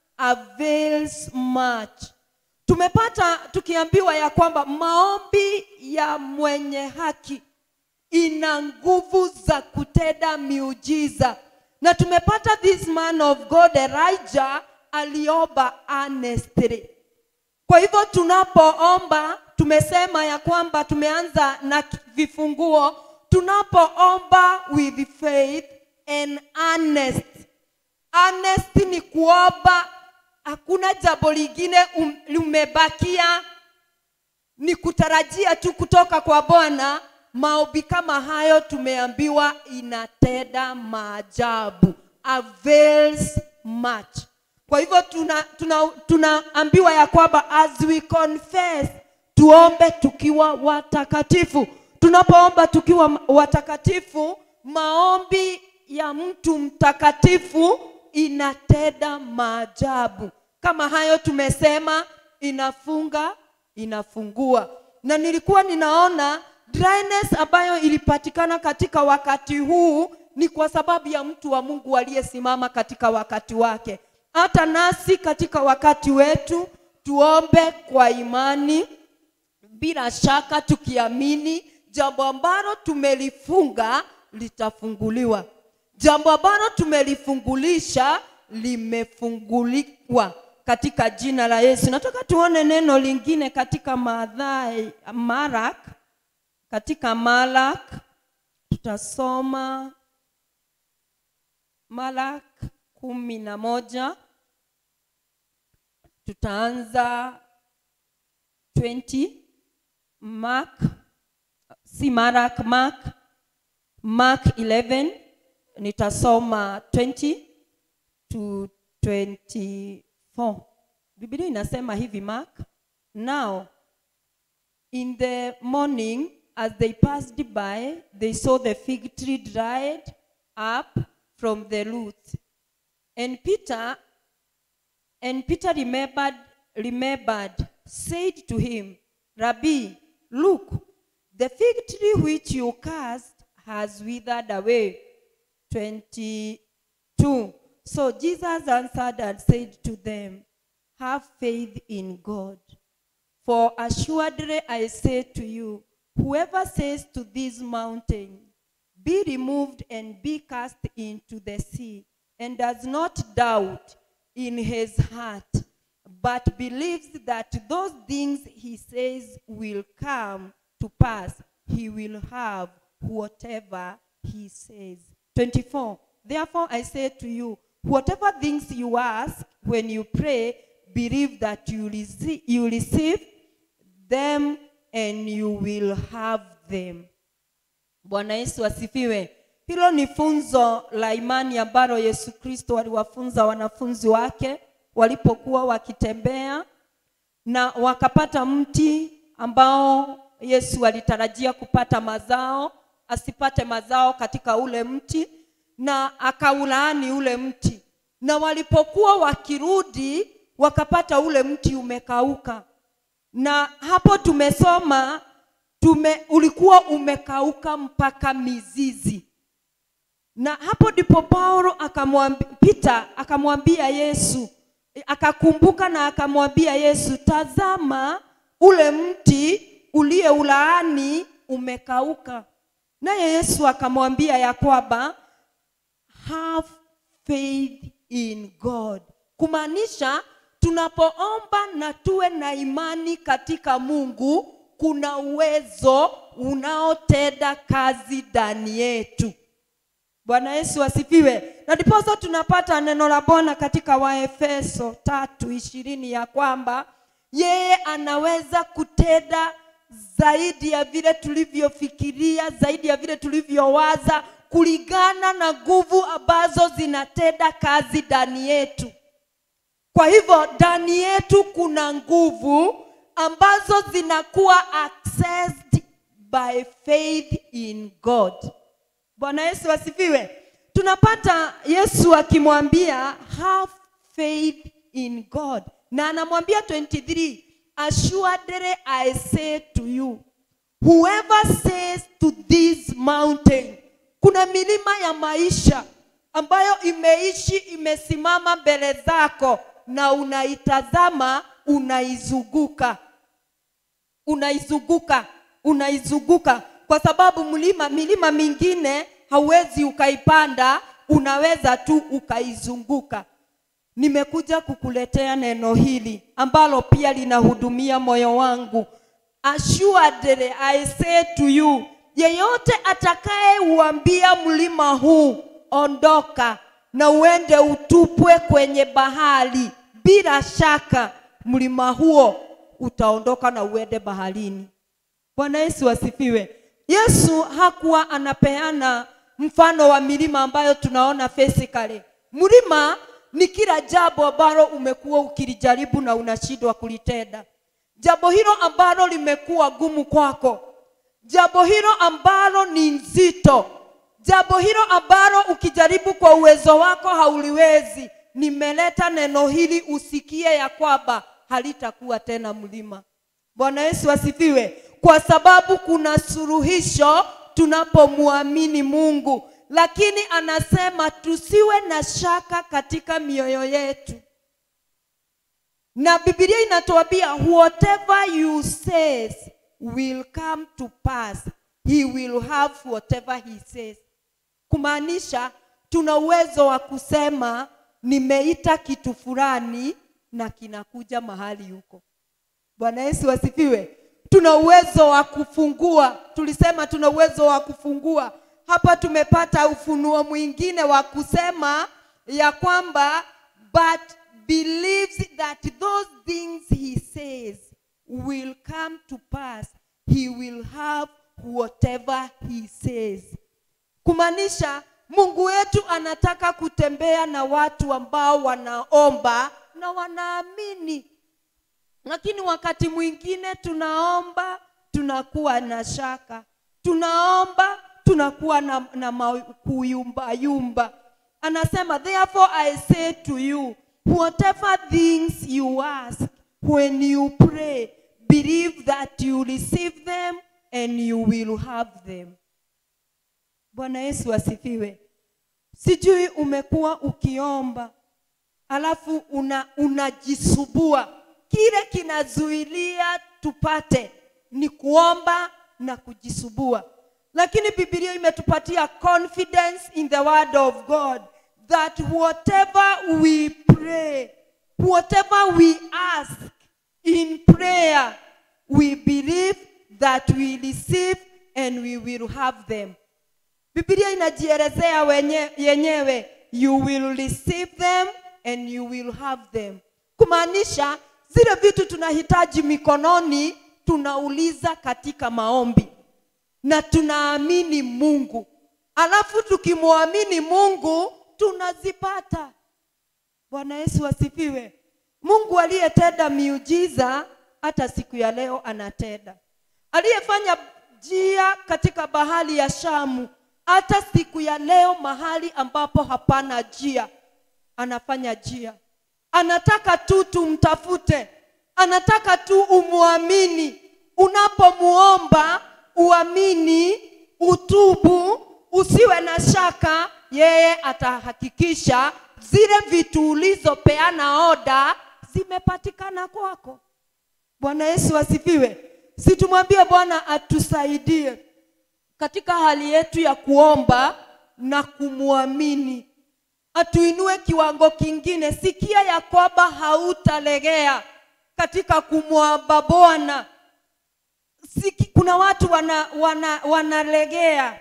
avails much tumepata tukiambiwa ya kwamba maombi ya mwenye haki ina nguvu za kutenda miujiza na tumepata this man of god elijah aliomba honestly kwa hivyo tunapoomba tumesema ya kwamba tumeanza na vifunguo tunapoomba with faith and honest honest ni kuomba hakuna jambo lingine um, limebakia ni kutarajia tu kutoka kwa bwana maombi kama hayo tumeambiwa inatenda maajabu avails much kwa hivyo tunaambiwa tuna, tuna tunaambiwa ya kwamba as we confess tuombe tukiwa watakatifu tunapoomba tukiwa watakatifu maombi ya mtu mtakatifu inatenda maajabu kama hayo tumesema inafunga inafungua na nilikuwa ninaona dryness ambayo ilipatikana katika wakati huu ni kwa sababu ya mtu wa mungu aliyesimama katika wakati wake hata nasi katika wakati wetu tuombe kwa imani bila shaka tukiamini jambo ambalo tumelifunga litafunguliwa jambo ambalo tumelifungulisha limefunguliwa katika jina la yesu nataka tuone neno lingine katika madhai marak katika malak tutasoma malak kumi na moja tutaanza 20 mark si marak mark mark 11 nitasoma 20 to 24 biblia inasema hivi mark now in the morning as they passed by they saw the fig tree dried up from the roots and peter and peter remembered remembered said to him rabbi look the fig tree which you cast has withered away 22 so jesus answered and said to them have faith in god for assuredly I say to you, whoever says to this mountain, Be removed and be cast into the sea, and does not doubt in his heart, but believes that those things he says will come to pass, he will have whatever he says. 24. Therefore I say to you, whatever things you ask when you pray, believe that you receive, you receive them and you will have them. Bwana Yesu asifiwe. Hilo ni funzo la imani ambalo Yesu Kristo aliwafunza wanafunzi wake walipokuwa wakitembea na wakapata mti ambao Yesu alitarajia kupata mazao, asipate mazao katika ule mti na akaulaani ule mti. Na walipokuwa wakirudi wakapata ule mti umekauka na hapo tumesoma tume, ulikuwa umekauka mpaka mizizi na hapo ndipo paulo akamwambia peter akamwambia yesu akakumbuka na akamwambia yesu tazama ule mti uliyeulaani umekauka naye yesu akamwambia ya kwamba have faith in god kumaanisha tunapoomba na tuwe na imani katika mungu kuna uwezo unaotenda kazi ndani yetu Bwana Yesu asifiwe. Na ndiposa tunapata neno la Bwana katika Waefeso tatu ishirini ya kwamba yeye anaweza kutenda zaidi ya vile tulivyofikiria, zaidi ya vile tulivyowaza, kulingana na nguvu ambazo zinatenda kazi ndani yetu. Kwa hivyo ndani yetu kuna nguvu ambazo zinakuwa accessed by faith in God. Bwana Yesu asifiwe. Tunapata Yesu akimwambia have faith in God, na anamwambia 23, assuredly I say to you whoever says to this mountain. Kuna milima ya maisha ambayo imeishi imesimama mbele zako na unaitazama, unaizunguka unaizunguka unaizunguka kwa sababu mlima milima mingine hauwezi ukaipanda unaweza tu ukaizunguka nimekuja kukuletea neno hili ambalo pia linahudumia moyo wangu assuredly i say to you yeyote atakayeuambia mlima huu ondoka na uende utupwe kwenye bahari bila shaka mlima huo utaondoka na uende baharini bwana yesu asifiwe yesu hakuwa anapeana mfano wa milima ambayo tunaona physically mlima ni kila jambo ambalo umekuwa ukilijaribu na unashindwa kulitenda jambo hilo ambalo limekuwa gumu kwako jambo hilo ambalo ni nzito jambo hilo ambalo ukijaribu kwa uwezo wako hauliwezi nimeleta neno hili usikie ya kwamba halitakuwa tena mlima bwana yesu asifiwe kwa sababu kuna suluhisho tunapomwamini mungu lakini anasema tusiwe na shaka katika mioyo yetu na bibilia inatuambia whatever you says will come to pass he will have whatever he says kumaanisha tuna uwezo wa kusema nimeita kitu fulani na kinakuja mahali huko bwana yesu asifiwe tuna uwezo wa kufungua tulisema tuna uwezo wa kufungua hapa tumepata ufunuo mwingine wa kusema ya kwamba but believes that those things he says will come to pass he will have whatever he says kumaanisha mungu wetu anataka kutembea na watu ambao wanaomba na wanaamini lakini wakati mwingine tunaomba tunakuwa na shaka tunaomba tunakuwa na, na ma- kuyumbayumba anasema therefore i say to you whatever things you ask when you pray believe that you receive them and you will have them bwana yesu asifiwe sijui umekuwa ukiomba alafu una unajisubua kile kinazuilia tupate ni kuomba na kujisubua lakini bibilia imetupatia confidence in the word of god that whatever we pray whatever we ask in prayer we believe that we receive and we will have them bibilia inajielezea wenye, yenyewe you will receive them and you will have them kumaanisha zile vitu tunahitaji mikononi tunauliza katika maombi na tunaamini mungu alafu tukimwamini mungu tunazipata bwana yesu asifiwe mungu aliyetenda miujiza hata siku ya leo anatenda aliyefanya njia katika bahari ya shamu hata siku ya leo mahali ambapo hapana njia anafanya njia anataka tu tumtafute anataka tu umwamini unapomuomba uamini utubu usiwe na shaka yeye atahakikisha zile vitu ulizopeana oda zimepatikana kwako bwana yesu asifiwe situmwambie bwana atusaidie katika hali yetu ya kuomba na kumwamini atuinue kiwango kingine sikia ya kwamba hautalegea katika kumwomba bwana Siki, kuna watu wana, wana, wanalegea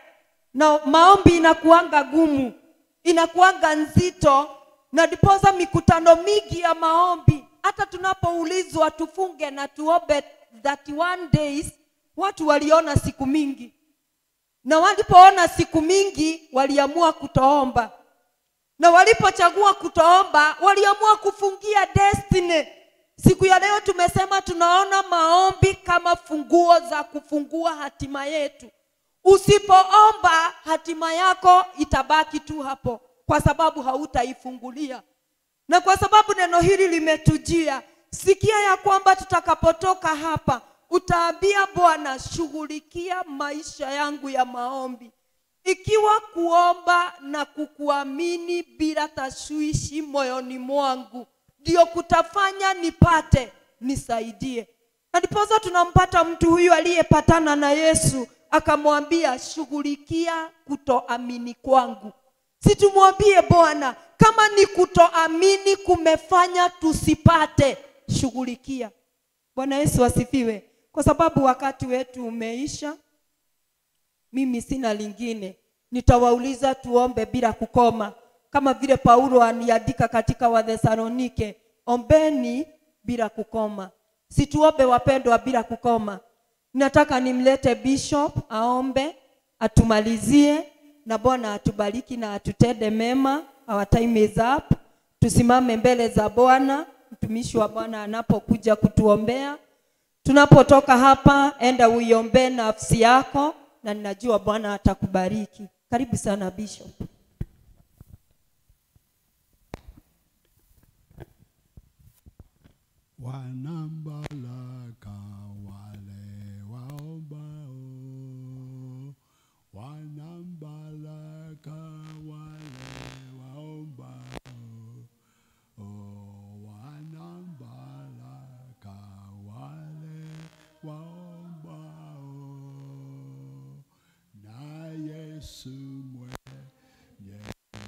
na maombi inakuanga gumu inakuanga nzito na ndiposa mikutano mingi ya maombi hata tunapoulizwa tufunge na tuombe 31 days watu waliona siku mingi na walipoona siku mingi waliamua kutoomba na walipochagua kutoomba waliamua kufungia destiny siku ya leo tumesema tunaona maombi kama funguo za kufungua hatima yetu usipoomba hatima yako itabaki tu hapo kwa sababu hautaifungulia na kwa sababu neno hili limetujia sikia ya kwamba tutakapotoka hapa utaambia bwana shughulikia maisha yangu ya maombi ikiwa kuomba na kukuamini bila tashwishi moyoni mwangu ndio kutafanya nipate nisaidie na ndiposa tunampata mtu huyu aliyepatana na yesu akamwambia shughulikia kutoamini kwangu situmwambie bwana kama ni kutoamini kumefanya tusipate shughulikia bwana yesu asifiwe kwa sababu wakati wetu umeisha mimi sina lingine nitawauliza tuombe bila kukoma kama vile paulo aniandika katika wathesalonike ombeni bila kukoma situombe wapendwa bila kukoma nataka nimlete bishop aombe atumalizie na bwana atubariki na atutende mema our time is up tusimame mbele za bwana mtumishi wa bwana anapokuja kutuombea tunapotoka hapa enda uiombee nafsi yako na ninajua bwana atakubariki karibu sana bishop wanambalaka wale waombao wanambalaka wale waombao oh, wanambalaka wale waombao na yesu mwenyewe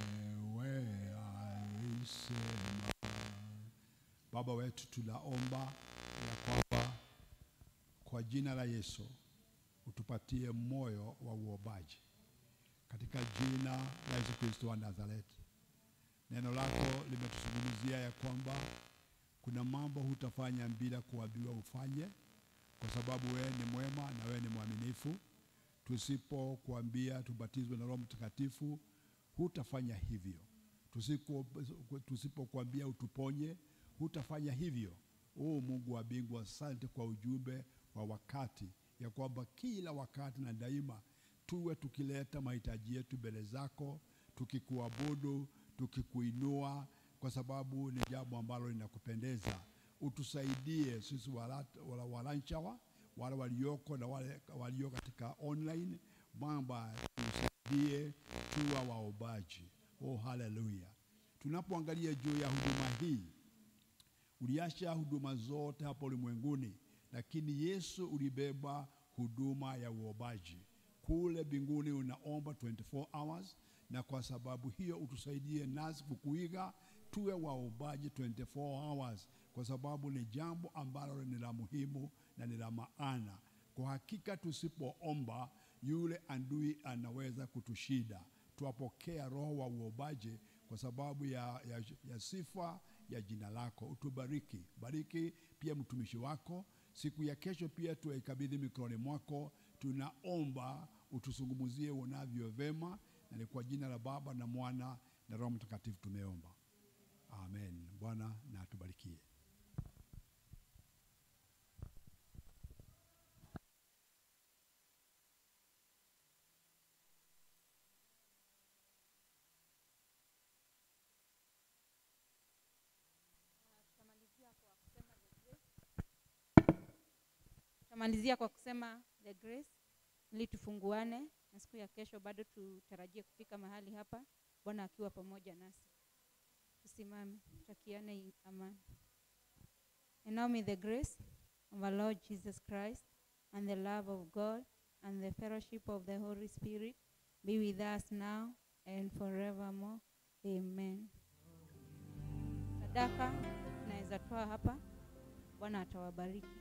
alisema Baba wetu, tunaomba ya kwamba kwa jina la Yesu utupatie moyo wa uombaji katika jina la Yesu Kristo wa Nazareti. Neno lako limetuzungumzia ya kwamba kuna mambo hutafanya bila kuambiwa ufanye, kwa sababu wewe ni mwema na wewe ni mwaminifu. Tusipokuambia tubatizwe na Roho Mtakatifu, hutafanya hivyo. Tusipo- Tusipokuambia utuponye, hutafanya hivyo. O Mungu wa mbingu, asante kwa ujumbe wa wakati, ya kwamba kila wakati na daima tuwe tukileta mahitaji yetu mbele zako, tukikuabudu, tukikuinua, kwa sababu ni jambo ambalo linakupendeza. Utusaidie sisi wala- wala- walanchawa wale walioko na wale walio katika online, Baba tusaidie tuwa waombaji. Oh, haleluya! Tunapoangalia juu ya huduma hii uliacha huduma zote hapa ulimwenguni, lakini Yesu ulibeba huduma ya uombaji kule mbinguni. Unaomba 24 hours, na kwa sababu hiyo utusaidie nasi kukuiga, tuwe waombaji 24 hours, kwa sababu ni jambo ambalo ni la muhimu na ni la maana. Kwa hakika tusipoomba, yule adui anaweza kutushida. Tuwapokea roho wa uombaji kwa sababu ya, ya, ya sifa ya jina lako. Utubariki, bariki pia mtumishi wako. Siku ya kesho pia tuwaikabidhi mikononi mwako. Tunaomba utuzungumzie unavyo vema, na ni kwa jina la Baba na Mwana na Roho Mtakatifu tumeomba, amen. Bwana na atubarikie. tutamalizia kwa kusema the grace ili tufunguane na siku ya kesho bado tutarajie kufika mahali hapa bwana akiwa pamoja nasi tusimame tutakiane i- amani and now may the grace of our lord jesus christ and the love of god and the fellowship of the holy spirit be with us now and forevermore amen sadaka tunaweza toa hapa bwana atawabariki